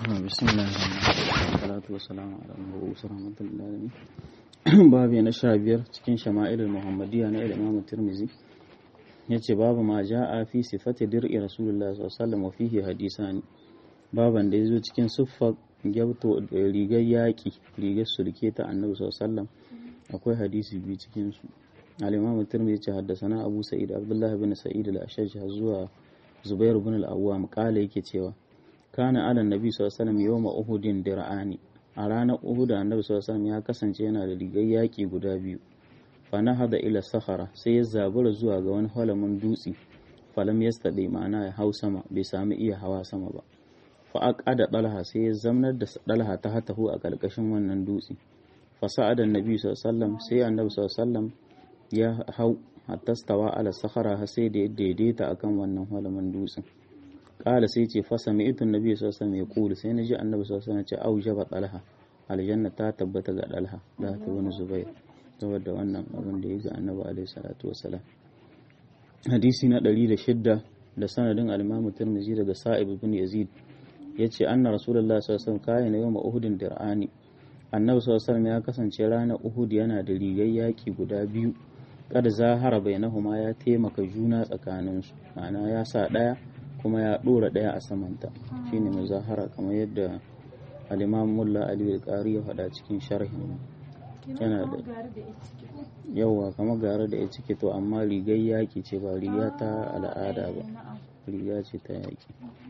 بسم الله والصلاة والسلام على المبعوث رحمة للعالمين babu na sha biyar cikin shama'ilul muhammadiyya na imam tirmizi ya ce babu ma ja'a fi sifati dir'i rasulullah sallallahu wa fihi hadisani baban da ya zo cikin siffar gyauto rigar yaƙi rigar sulke ta annabi sallallahu akwai hadisi biyu cikin su al-imam tirmizi ce haddasana abu sa'id abdullah bin sa'id al-ashaj zuwa zubair bin al-awwam kala yake cewa kana ala nabi sallallahu alaihi wasallam yawma uhudin dir'ani a ranar Uhud annabi sallallahu ya kasance yana da rigar yaƙi guda biyu fa hada ila sahara sai ya zabura zuwa ga wani halamin dutse falam yastade ma'ana ya hau sama bai sami iya hawa sama ba fa aqada dalha sai ya zamnar da dalha ta hatahu a karkashin wannan dutse fa sa'ada annabi sallallahu sai annabi sallallahu ya hau hatta stawa ala sahara har sai da ya daidaita akan wannan halamin dutsen kala sai ce fasa mai itun nabi sallallahu alaihi wasallam sai na ji annabi sallallahu alaihi wasallam ce au jaba talha aljanna ta tabbata ga dalha da ta wani zubair saboda wannan abin da ya ga annabi alaihi salatu wasallam hadisi na 106 da sanadin al-imam tirmidhi daga sa'ib ibn yazid yace anna rasulullahi sallallahu alaihi wasallam kana yawma uhudin dir'ani annabi sallallahu alaihi wasallam ya kasance ranar uhud yana da rigar yaki guda biyu kada zahara bainahuma ya taimaka juna tsakaninsu ma'ana ya sa daya kuma ya ɗora ɗaya a samanta shine muzahara kamar yadda al-imam mulla ali al ya faɗa cikin sharhin yana da yawa kamar gare da ya cike to amma rigar yaƙi ce ba riga ta al'ada ba riga ce ta yaƙi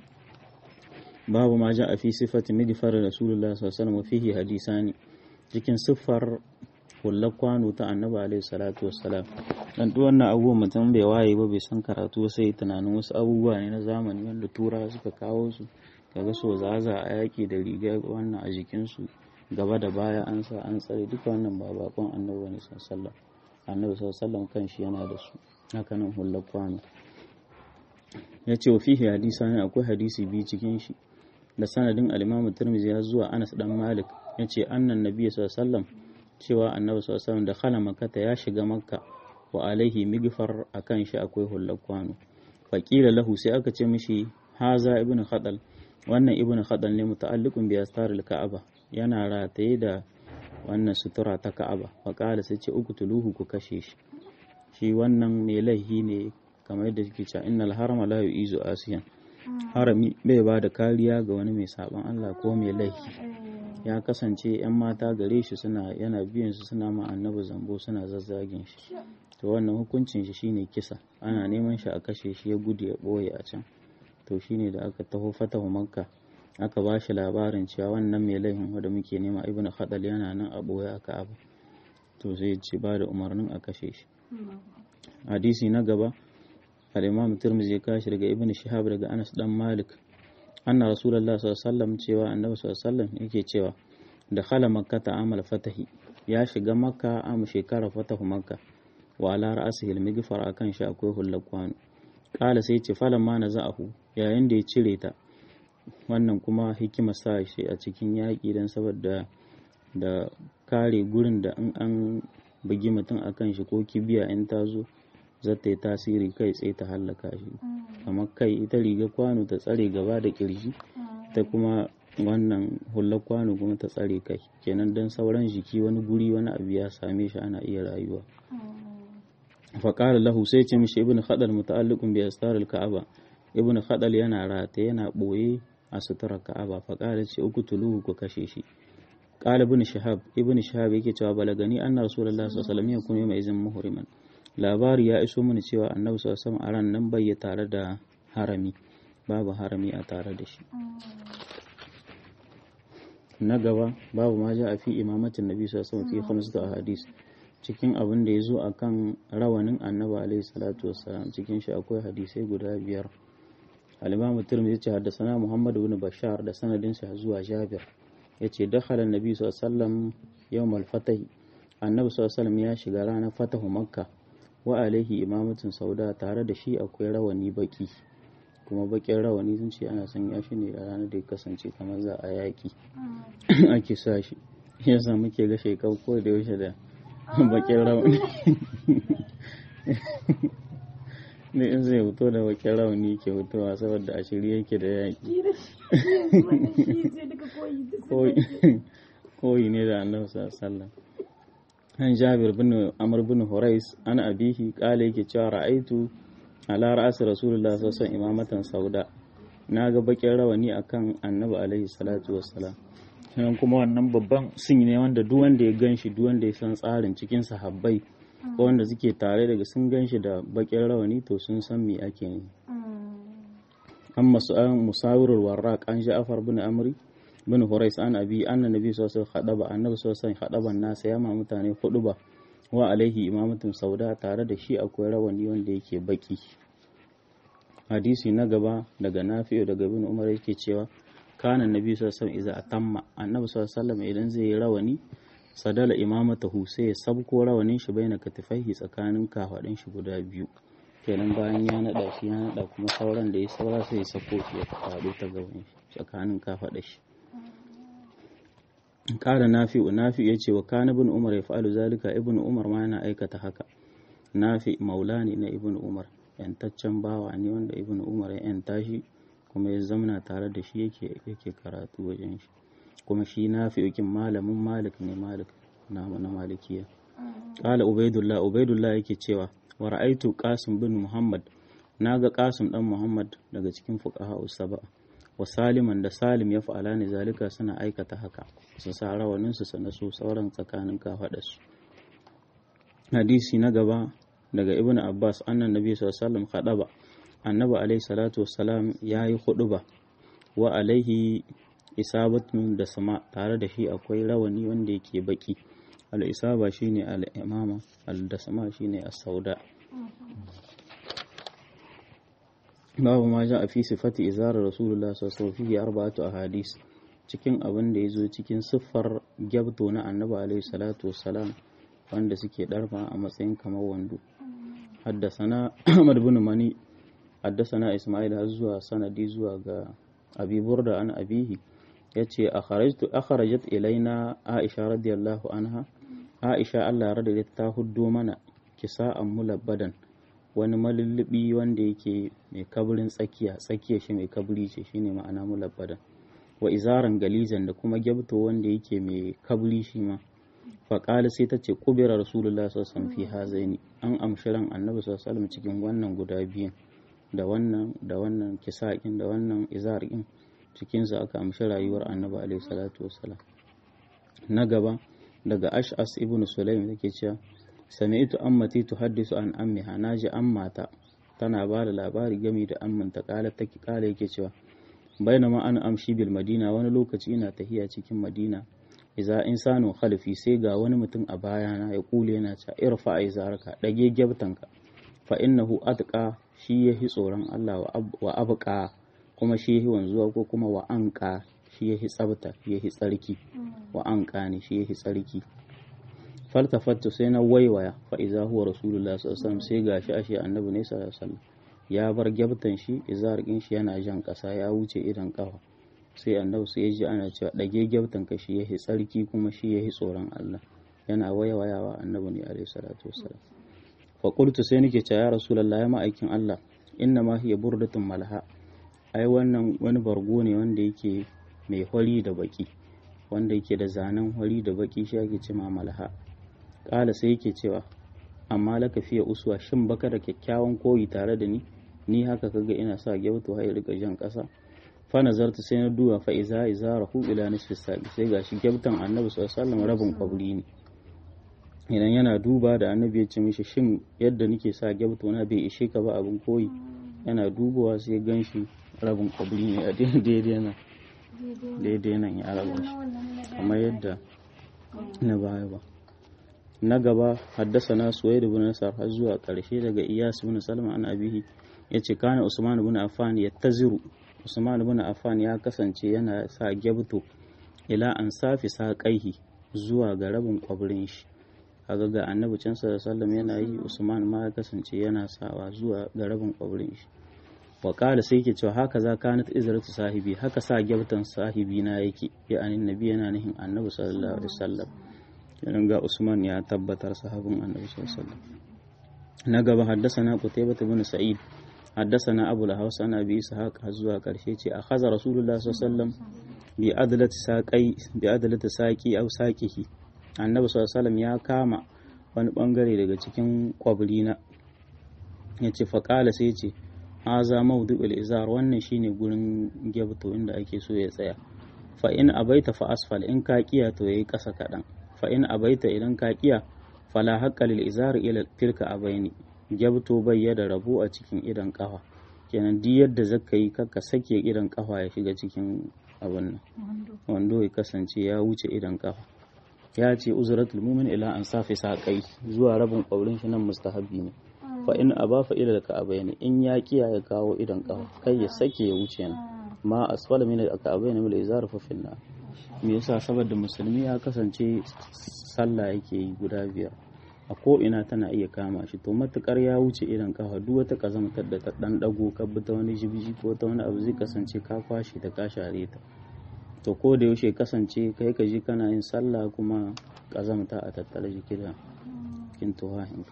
babu ma ja a fi sifati midifar rasulullah sallallahu alaihi fihi hadisani cikin siffar hullar kwano ta annabi alaihi salatu wassalam dan duk wannan abubuwan mutum bai waye ba bai san karatu sai tunanin wasu abubuwa ne na zamani wanda tura suka kawo su kaga so zaza a yaki da riga wannan a jikin su gaba da baya an sa an tsare duka wannan ba bakon annabi ne sallallahu annabi sallallahu kanshi yana da su haka nan hullar kwano ya ce wa fihi hadisa ne akwai hadisi biyu cikin shi da sanadin al-Imam Tirmidhi ya zuwa Anas dan Malik yace annan nabi sallallahu alaihi wasallam cewa annabi sallallahu alaihi da khala makkata ya shiga makka wa alaihi migfar akan shi akwai hullar kwano faƙila lahu sai aka ce mishi haza ibnu khadal wannan ibnu khadal ne muta'alliqun bi astaril ka'aba yana rataye da wannan sutura ta ka'aba faƙala sai ce uqtuluhu ku kashe shi shi wannan mai laihi ne kamar yadda suke cewa innal harama la yu'izu asiyan harami bai ba da kariya ga wani mai saban Allah ko mai laihi ya kasance 'yan mata gare shi suna yana biyan su suna ma annabi zambo suna zazzagin shi to wannan hukuncin shi shine kisa ana neman shi a kashe shi ya gudu ya boye a can to shine da aka taho fatahu makka aka ba shi labarin cewa wannan mai laifin wanda muke nema ibnu khadal yana nan a boye aka abu to sai ce ba da umarnin a kashe shi hadisi na gaba al-imam tirmidhi ya kashi daga ibnu shihab daga anas dan malik anna rasulullah sallallahu alaihi wasallam cewa annabi sallallahu alaihi wasallam yake cewa da khala makka ta amal fatahi ya shiga makka a shekara fatahu makka wa ala ra'sihi al-mighfar akan shi akwai hullar kwano kala sai ce falan ma na za'ahu yayin da ya cire ta wannan kuma hikima sa shi a cikin yaƙi don saboda da kare gurin da in an bugi mutum akan shi ko kibiya in ta zo zata yi tasiri kai tsaye ta hallaka shi kamar kai ita riga kwano ta tsare gaba da kirji ta kuma wannan hular kwano kuma ta tsare kai kenan don sauran jiki wani guri wani abu ya same shi ana iya rayuwa faƙalar lahu sai ce mishi ibn khadal muta'alliqun bi astaril ka'aba ibn khadal yana rata yana boye a suturar ka'aba faƙalar ce uku tuluhu ku kashe shi qala ibn shihab ibn shihab yake cewa balagani anna rasulullahi sallallahu alaihi wasallam yakunu mai izin muhriman labari ya iso mini cewa annabi sallallahu alaihi a ran nan bai tare da harami babu harami a tare da shi na gaba babu ma ja a fi imamatin nabi sallallahu alaihi wasallam fi khamsatu ahadis cikin abin da ya zo a kan rawanin annabi alaihi salatu wassalam cikin shi akwai hadisai guda biyar al-imamu tirmidhi ce haddasana muhammad ibn bashar da sanadin sa zuwa jabir yace dakhala annabi sallallahu alaihi wasallam yawm al-fatah annabi sallallahu alaihi ya shiga ranar fatahu makka wa alaihi imamatun sauda tare da shi akwai rawani baki kuma bakin rawani sun ce ana sanya shi ne a ranar da ya kasance kamar za a yaki ake sa shi yasa muke ga shekau ko da yaushe da bakin rauni ne in zai fito da wakil rauni ke fitowa saboda a shirye yake da yaƙi koyi ne da annabi sallallahu an jabir bin amr bin hurais an abihi kala yake cewa ra'aitu ala ra'asi rasulullah sallallahu alaihi imamatan sauda na ga bakin rawani akan annabi alaihi salatu wassalam sannan kuma wannan babban sun ne wanda duk wanda ya ganshi duk wanda ya san tsarin cikin sahabbai ko wanda suke tare daga sun ganshi da bakin rawani to sun san me ake ne an musawirul warraq an ja'far bin amri bin Hurais an abi anna nabi sallallahu alaihi wasallam annabi sallallahu alaihi wasallam nasa ya ma mutane hudu ba wa alaihi imamatun sauda tare da shi akwai rawani wanda yake baki hadisi na gaba daga nafi'u daga bin umar yake cewa kana nabi sallallahu alaihi wasallam idza atamma annabi sallallahu alaihi wasallam idan zai yi rawani sadala imamatahu sai ya sabko rawanin shi baina katifaihi tsakanin kafadin shi guda biyu kenan bayan ya nada shi ya nada kuma sauran da ya saura sai ya sako shi ya faɗo ta gaban shi tsakanin kafadin shi kara nafi'u nafi ya ce wa kana ibn umar ya fa'alu zalika ibn umar ma yana aikata haka nafi maula ne na ibn umar yantaccen bawa ne wanda ibn umar ya yanta shi kuma ya zamana tare da shi yake yake karatu wajen shi kuma shi nafi yakin malamin malik ne malik na na malikiya qala ubaidullah ubaidullah yake cewa wa ra'aitu qasim bin muhammad naga qasim dan muhammad daga cikin fuqaha usaba wa saliman da salim ya fa'ala ne zalika suna aikata haka su sa rawaninsu su naso sauran tsakanin kafaɗarsu hadisi na gaba daga ibn abbas annan nabi sallallahu alaihi annabi alaihi salatu wassalam ya yi huduba wa alaihi isabatun da sama tare da shi akwai rawani wanda yake baki al-isaba shine al-imama al-dasama shine as-sauda babu ma ja a fi sifati izarar rasulullah sallallahu alaihi arba'atu ahadis cikin abin da ya zo cikin siffar gyabto na annabi alaihi salatu wassalam wanda suke darma a matsayin kamar wando haddasana ahmad bin mani haddasana isma'il har zuwa sanadi zuwa ga abi burda an abihi yace akharajtu akharajat ilaina aisha radiyallahu anha aisha Allah radiyallahu ta huddo mana kisa'an mulabbadan wani malullubi wanda yake mai kaburin tsakiya tsakiya shi mai kaburi ce shine ma'ana mulabbadan wa izaran galizan da kuma gyabto wanda yake mai kaburi shi ma faƙali sai ta ce ƙubira rasulullah sallallahu fi hazaini an amshi ran annabi sallallahu cikin wannan guda biyun da wannan da wannan kisaƙin da wannan izarƙin cikinsa aka amshi rayuwar annabi alaihi salatu wassalam na gaba daga ash'as ibn sulaim yake cewa sami'tu ammati tuhaddisu an ammiha naji ammata tana ba da labari game da ammanta kala take kala yake cewa bainama an amshi bil madina wani lokaci ina tahiya cikin madina iza insanu khalfi sai ga wani mutum a bayana ya kule yana cewa irfa izarka dage gyabtanka fa innahu atqa shi yahi tsoron Allah wa abqa kuma shi yahi wanzuwa ko kuma wa anqa shi yahi tsabta yahi tsarki wa anqa ne shi yahi tsarki faltafattu sai na waiwaya fa iza huwa rasulullah sallallahu alaihi wasallam sai gashi ashe annabi ne sallallahu alaihi wasallam ya bar gyabtan shi izarkin shi yana jan kasa ya wuce idan kafa sai annabi sai ya ji ana cewa dage gyabtan ka shi yahi tsarki kuma shi yahi tsoron Allah yana waiwayawa annabi ne alaihi salatu wasallam fa qultu sai nake cewa ya rasulullah ya ma'aikin Allah inna ma hiya burdatun malha ai wannan wani bargo ne wanda yake mai hori da baki wanda yake da zanen hori da baki shi ake cewa malha kala sai yake cewa amma laka fiye uswa shin baka da kyakkyawan koyi tare da ni ni haka kaga ina sa gyautu har rika jan kasa fa nazartu sai na duba fa iza iza rahu ila nisfi sabi sai gashi gyautan annabi sallallahu alaihi wasallam rabin kwabri ne idan yana duba da annabi ya ce mishi shin yadda nake sa gyautu na bai ishe ka ba abin koyi yana dubawa sai gan shi rabin kwabri ne a daidai nan daidai nan ya raba shi kamar yadda na baya ba na gaba haddasa na suwaid ibn nasar har zuwa karshe daga iyas ibn salma an abihi yace kana usman ibn affan yattaziru usman ibn affan ya kasance yana sa gyabto ila an safi sa kaihi zuwa ga rabin kwabrin shi kaga ga annabi can sallallahu yana yi usman ma ya kasance yana sawa zuwa ga rabin kwabrin shi wa kala sai yake cewa haka za kanat izratu sahibi haka sa gyabtan sahibi na yake ya anin nabi yana nihin annabi sallallahu alaihi wasallam idan ga Usman ya tabbatar sahabin annabi sallallahu alaihi na gaba haddasana Qutaybah ibn Sa'id حدثنا أبو الهوس عن أبي إسحاق هزوا كرشيتي أخذ رسول الله صلى الله عليه وسلم بأدلة ساقي بأدلة ساقي أو ساقه النبي صلى الله عليه وسلم ya kama wani bangare daga cikin kwabrina ya ce faƙala sai ce haza maudu'ul izar wannan shine gurin gyabto inda ake so ya tsaya fa in abaita fa asfal in ka kiya to yayi ƙasa kaɗan fa in abaita idan ka kiya fala haqqa lil izar ila tilka abaini gyabto bai da rabo a cikin idan kafa kenan duk yadda zaka yi kakka sake idan kafa ya shiga cikin abin nan wando ya kasance ya wuce idan kafa ya ce uzratul mu'min ila an safi saƙai zuwa rabin ƙaurin shi nan mustahabbi ne fa in aba fa ila ka abayni in ya kiya ya kawo idan kafa kai ya sake ya wuce nan ma asfala min al ka'abayni mil izar fa finna me yasa saboda musulmi ya kasance sallah yake yi guda biyar a ko ina tana iya kama shi to matukar ya wuce idan kafa duk wata kazamtar da ta dan dago ka bi ta wani jibiji ko ta wani abu zai kasance ka kwashe ta ka share ta to ko da yaushe kasance kai ka ji kana yin sallah kuma kazamta a tattare jiki da kin tuhahinka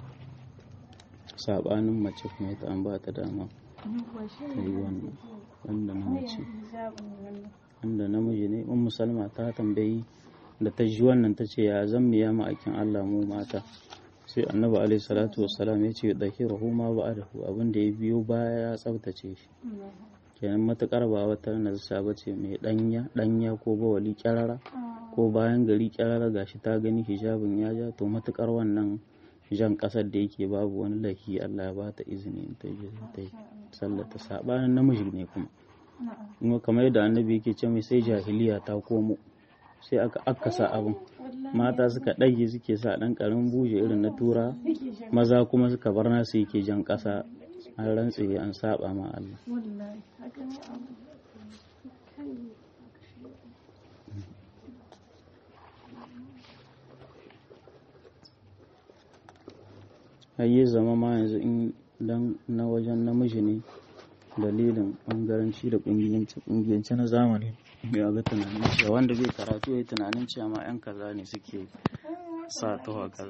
sabanin mace kuma ita an ba ta dama ta yi wannan wanda na mace wanda namiji ne in musalma ta tambayi da ta ji wannan ta ce ya zan miya ma'aikin Allah mu mata sai annabi alaihi salatu wassalam ya ce dahiruhu ma ba'adahu abin da ya biyo baya ya tsabtace shi kenan matukar ba wata nazarta ba ce mai danya danya ko bawali kyarara ko bayan gari kyarara gashi ta gani hijabin ya ja to matukar wannan jan kasar da yake babu wani lahi Allah ya bata izini ta je ta yi sallata sabanin namiji ne kuma kuma kamar yadda annabi yake ce mai sai jahiliya ta komo sai aka akasa abin mata suka ɗage suke sa ɗan ƙaramin buje irin na tura maza kuma suka bar nasu yake jan ƙasa an rantse an saba ma Allah hayye zama ma yanzu in dan na wajen namiji ne dalilin bangaranci da kungiyanci na zamani ya ga tunanin cewa wanda bai karatu ya tunanin cewa ma yan kaza ne suke sa ta